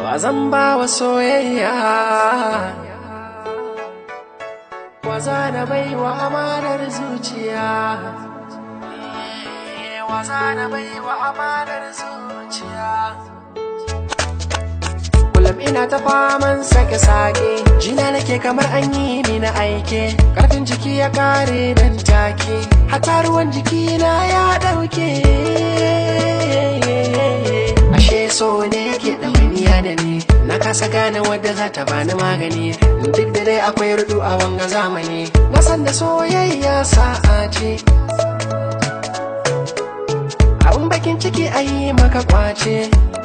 wa zan ba wa soyayya wa za na bai wa amanar zuciya wa za na bai wa amanar zuciya kullum ina ta faman sake-sake jina nake kamar an yi mini aike karfin jiki ya kare nan take hata ruwan jikina ya dauke ashe so ne ke ɗawainiya da ni na kasa gane wadda za ta bani magani duk da dai akwai rudu a wanga zamani na san da soyayya sa'a ce abun bakin ciki a yi maka kwace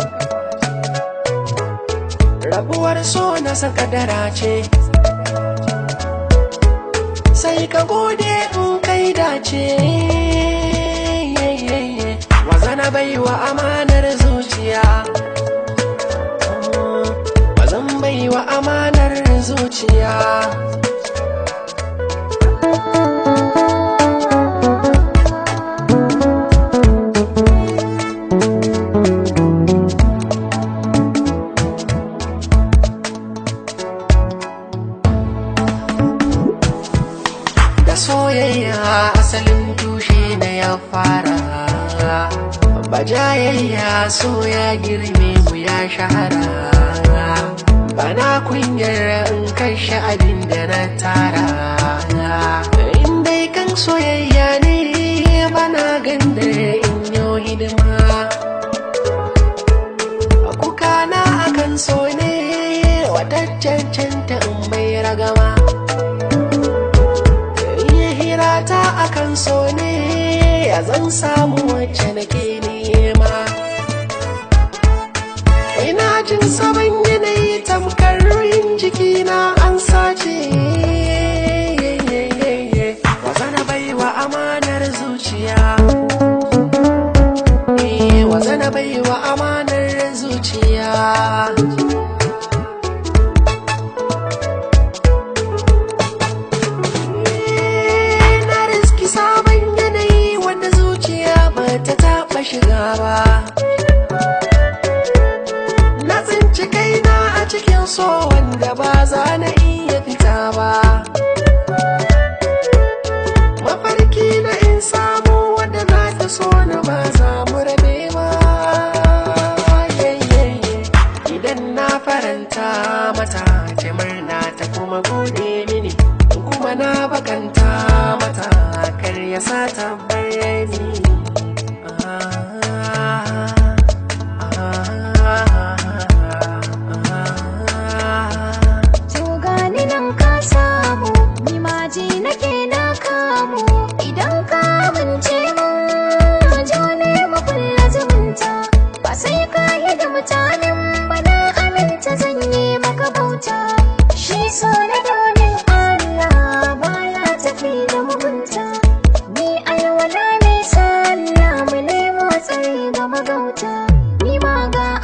rabuwar so na san kadara ce sai ka gode in kai dace wazana bai wa amanar zuciya wazan bai wa amanar zuciya da soyayya asalin tushe na ya fara bajayayya so ya girme mu ya shahara bana kunyar in kashe abin da na tara in dai kan soyayya ne bana ganda in yi hidima kukana akan so ne wata cancanta in mai ragama iya hirata akan so ne ya zan samu wacce nake nema ina jin sabon yanayi tamkar ruhin jikina an sace wazana bai wa amanar zuciya Eh, wazana bai wa amanar zuciya na riski sabon yanayi wanda zuciya ba ta taɓa shiga ba na tsinci kaina a cikin so wanda ba za na iya fita ba mafarki na in samu wanda za ta so na ba za mu rabe ba Yayyaye. idan na faranta mata ta murna ta kuma gode mini kuma na bakanta mata kar ya sa ta bayani To gani nan ka samu, ni ma ji nake na kamu. Idan ka amince mun, jo ne mu kulla zumunta. Ba sai ka yi da mutanen ba na aminta zan yi maka bauta. Shi so na domin Allah baya tafi da mugunta. Ni alwala ne sallah mu nemo tsari ga magauta. Ni ma ga